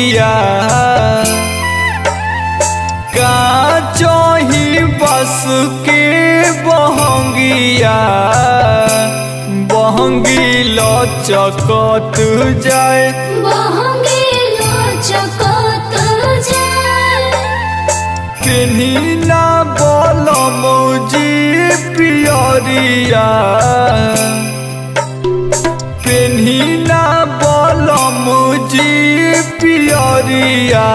बहंगिया का चही बस के बहंगिया बहंगी लचकत जाए बहंगी लचकत जाए पेन्ही ना बलम जी पियरिया पेन्ही ना बलम जी पियरिया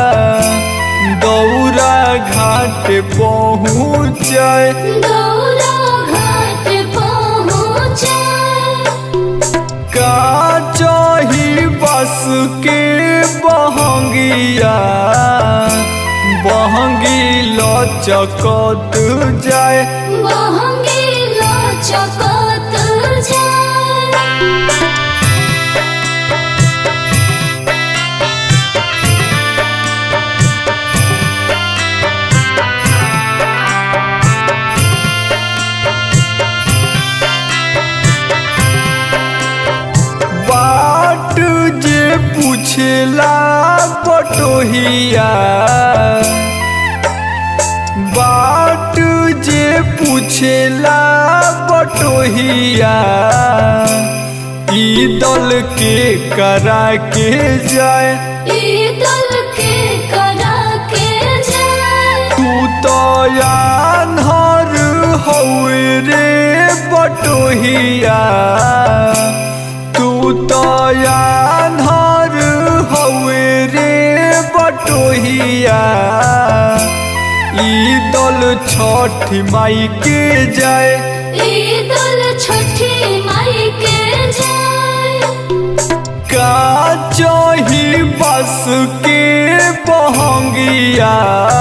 दौरा घाट पहुँचाए दौरा घाट पहुँचे का चही बस के बहंगिया बहंगी लचकत जाए बहंगी लचकत जाए बाट जे पूछला बटोहिया बाट जे पूछला बटोहिया ई दल के करा के जाए ई दल के करा के जाए तू तो यानहर हौवे रे बटोहिया तू तो यानहर हौवे रे बटोहिया ई दल छठ माई के जाए ई दल छठी माई के जाए का चही बस के बहंगिया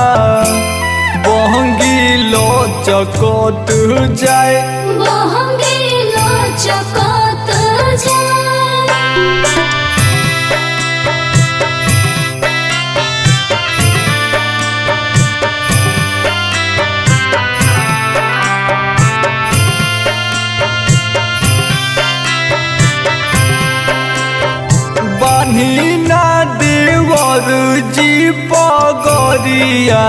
बहंगी लचकत जाए बहंगी लचकत जाए बान्ही ना देवर जी पगरिया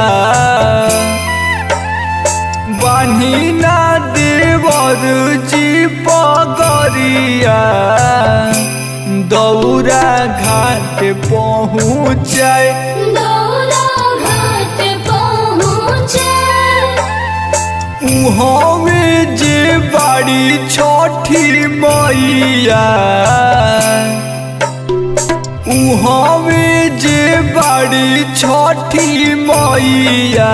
बान्ही ना देवर जी पगरिया दौरा घाट पहुँचाए दौरा घाट पहुँचे उहवे जे बाड़ी छठी मैया उहवे जे बाड़ी छठी मैया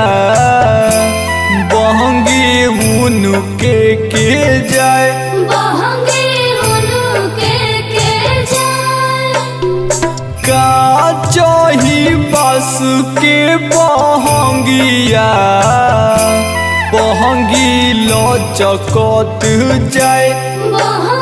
बहंगी उनके के जाए बहंगी उनके के जाए का चही बस के बहंगिया बहंगी लचकत जाए बहंगी